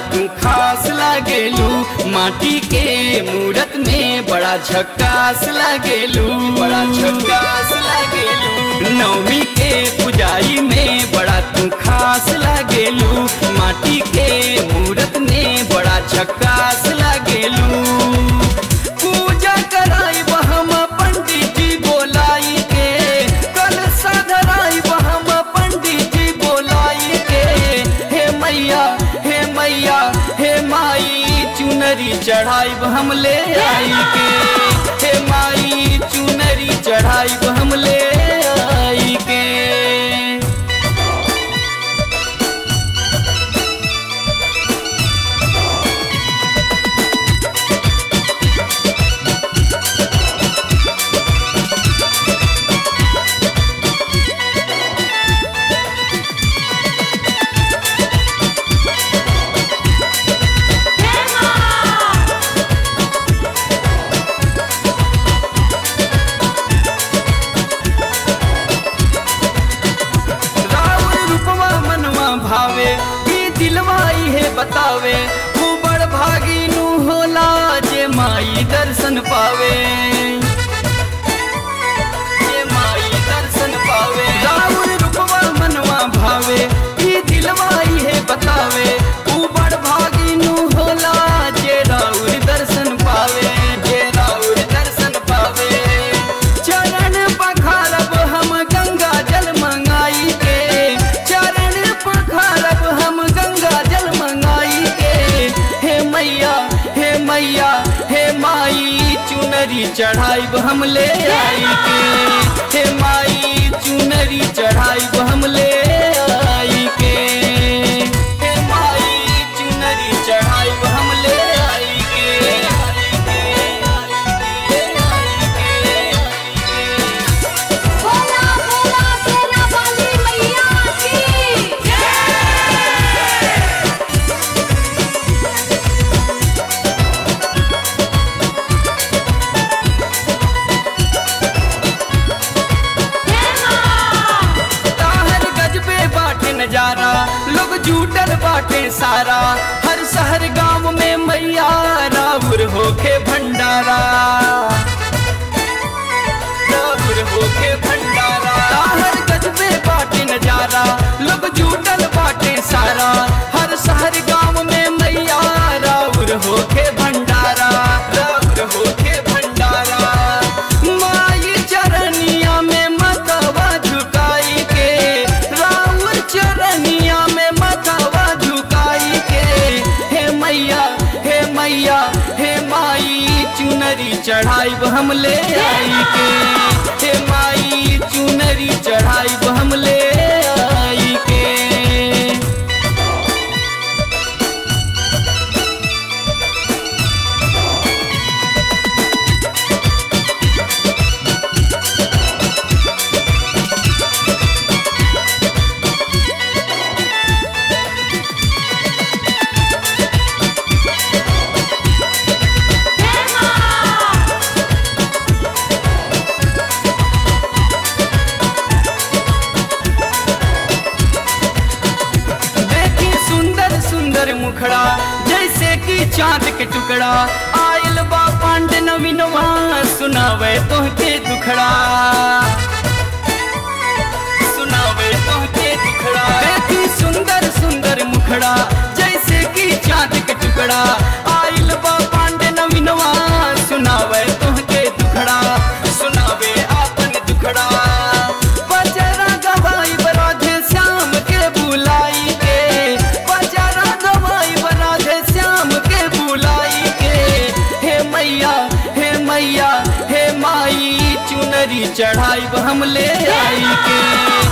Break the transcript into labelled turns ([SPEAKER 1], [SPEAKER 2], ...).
[SPEAKER 1] तू खास लागेलू माटी के मूरत में बड़ा झक्कास लागेलू बड़ा झक्कास लागेलू नवमी के पुजाई में बड़ा तू खास लागेलू माटी के मूरत में बड़ा झक्कास लागेलू पूजा कराई हम पंडित जी बोलाई के कल सधराई हम पंडित जी बोलाई के हे मैया हे मैया हे माई चुनरी चढ़ाई हम ले आई के हे माई चुनरी चढ़ाई हम ले आई के राउर रूपवा मनवा भावे ई दिलवा है बतावे तू बड़ भागी नु होला जे माई दर्शन पावे जे माई दर्शन पावे राउर रूपवा मनवा भावे ई दिलवा है बतावे तू बड़ भागी नु होला जे राउर दर्शन पावे जे राउर दर्शन पावे चरण पखारब हम गंगा जल मंगाई के चरण पखारब हम गंगा जल मंगाई के हे मैया हे मैया हे माई चुनरी चढ़ाई हम ले आई के हे माई चुनरी चढ़ाई हम ले आई के हे माई चुनरी चढ़ाई हम ले आई के आई के, आई के, आई के।
[SPEAKER 2] बोला बोला सेना वाली मैया की
[SPEAKER 1] ताहर गजबे बाटे नजारा लोग जुटल बाटे सारा हर शहर गांव में मैया राउर होके भंडारा राउर होके भंडारा ताहर गजबे बाटे नजारा लोग जुटल बाटे सारा हर शहर गांव में मैया राउर होके भंडारा राउर होके भंडारा माई चरनिया में मतवा झुकाई के राउर चरनिया में मतवा झुकाई के हे मैया हे मैया हे माई चुनरी चढ़ाई हम ले आई के हे माई चुनरी चढ़ाई हम ले आई के देखी सुंदर सुंदर मुखड़ा जैसे कि चांद के टुकड़ा आयल बा पांड नवीनवा सुनावे तोहके दुखड़ा सुनावे तोहके दुखड़ा देखी सुंदर सुंदर मुखड़ा जैसे कि चांद के टुकड़ा आयल बा पांड नवीनवा सुनावे तोहके दुखड़ा सुनावे आपन दुखड़ा बजरा गवाई बराधे श्याम के बुलाई के बजरा गवाई बराधे श्याम के बुलाई के हे मैया हे मैया हे माई चुनरी चढ़ाई हम ले आई के